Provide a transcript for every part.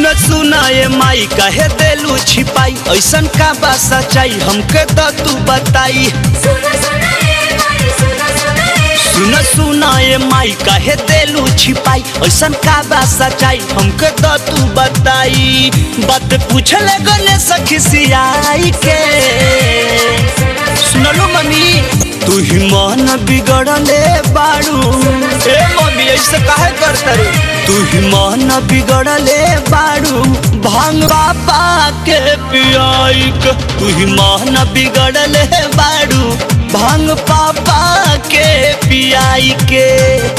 सुन सुना ये माई कहे देलू छिपाई ऐसन का बा सच्चाई हमके तो तू बताई सुना सुना ये माई सुना सुना ये सुन सुना ये माई कहे देलू छिपाई ऐसन का बा सच्चाई हमके तो तू बताई बात पूछे लगने सखी सियाई के सुनलो मम्मी तू ही मन बिगड़ले बाड़ू ए मम्मी ऐसे काहे करता रे तू ही मन बिगड़ले बाड़ू भांग बाबा के पियाई के तू ही मन बिगड़ले बाड़ू भांग पापा के पियाई के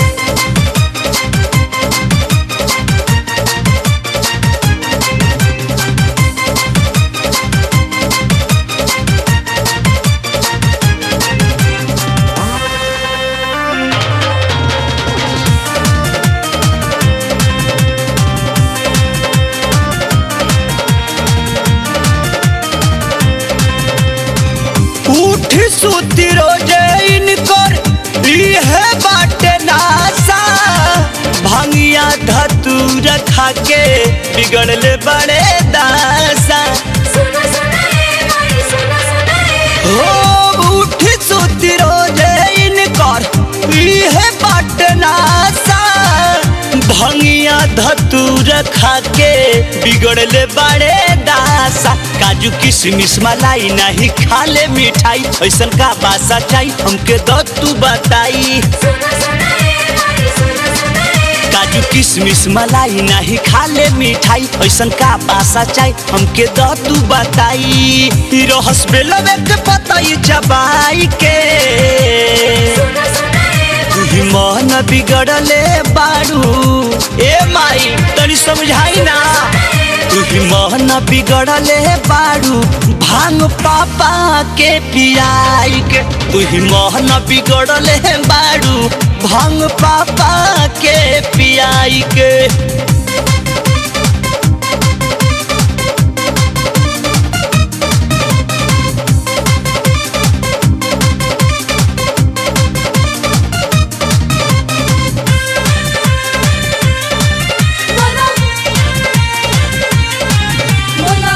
उठ सुती रोजे इनकर इहे बाटे नासा भांगिया धतूर खा के बिगड़ले बड़े दासा सुना सुना ये माई सुना सुना ये हो उठ सुती रोजे इनकर इहे बाटे नासा भंगिया धतूर खा के बिगड़ले बड़े दासा काजू किशमिश मलाई नहीं खाले मिठाई ऐसन का बासा चाही हमके दो तू बताई सुना सुना ये माई सुना सुना ये काजू किशमिश मलाई नहीं खाले मिठाई ऐसन का बासा चाही हमके दो तू बताई रहस बेलवे के पतई चबाई के सुना सुना ये तू ही मन बिगड़ले बाड़ू ए माई तनी समझाई ना तू ही मन बिगड़ले बाड़ू भांग पापा के पियाई के तू ही मन बिगड़ले बाड़ू भांग पापा के पियाई के बोलो बोलो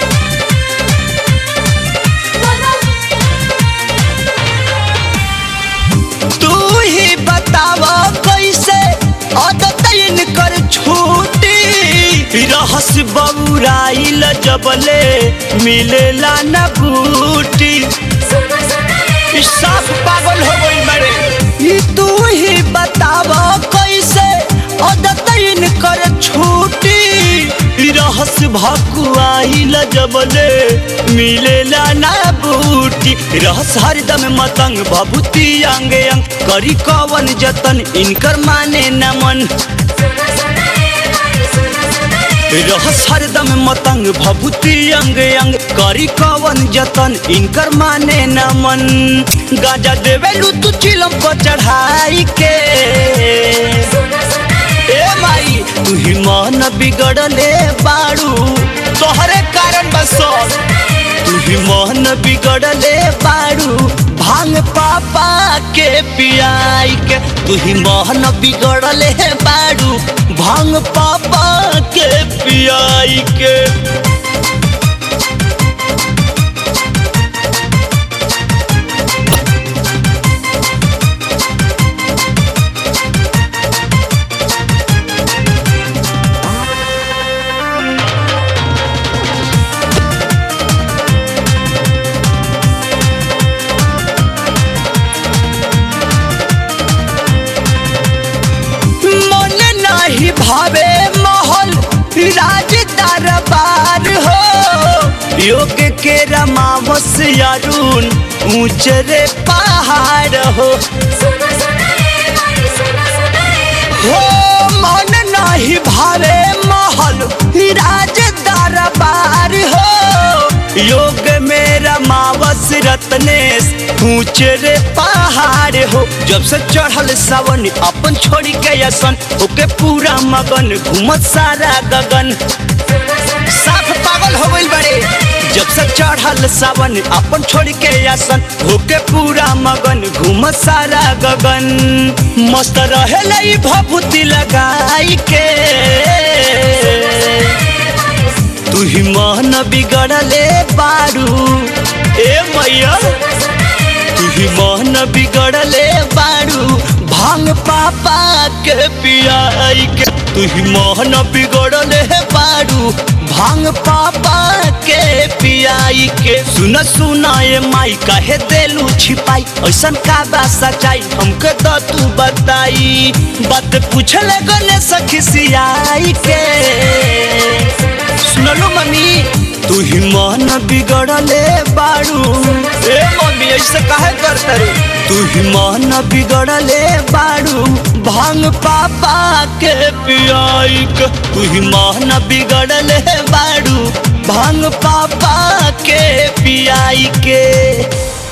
बोलो तू ही बताव कैसे आदत कर छूटी रहस बउराइल जबले मिलेला न बूटी सुना सुना ये ई साफ पागल हो गई बड़े ई तू ही बताव कैसे आदत कर छूटी रहस भकुआइल जबले मिलेला ना बूटी रहस हरदम मतंग भभूति अंग अंग करी कवन जतन इनकर माने न मन सुना सुना ये माई सुना सुना ये रहस हरदम मतंग भभूति अंग अंग करी कवन जतन इनकर माने न मन गाजा देवेलू तू चिलम पर चढ़ाई के सुना सुना ये ए माई तू ही मन बिगड़ले बाड़ू तोहरे कारण बस तू ही मन बिगड़ले बाड़ू भांग पापा के पियाई के तू ही मन बिगड़ले बाड़ू भांग पापा के पियाई के मन नाही भावे महल राज दरबार हो योग के रमावस अरुण ऊंच रे पहाड़ हो सुना सुना ये माई सुना सुना ये हो मन नाही भावे महल राज दरबार हो योग में रमावस रत्नेश ऊंच रे पहाड़ हो जब से चढ़ल सावन अपन छोड़ी के असन ओके पूरा मगन घूमत सारा गगन सुना सुना साफ पागल हो गइल बड़े जब से चढ़ल सावन अपन छोड़ के आसन होके पूरा मगन घूम सारा गगन मस्त रहे भभूति लगाई के तू ही मन बिगड़ले बारू ए मैया तू ही मन बिगड़ले बारू भांग पापा के पियाई के तू ही मन बिगड़ले बारू भांग पापा के पियाई के सुन सुना ये माई काहे देलू छिपाई ऐसन का बा सच्चाई हमके तो तू बताई बात पूछले गले सखी सियाई के सुनलो मम्मी तू ही मन बिगड़ले बारू ए मम्मी ऐसे काहे करते रे तू ही मन बिगड़ले बारू भांग पापा के पियाई के तू ही मन बिगड़ले बारू भांग पापा के पियाई के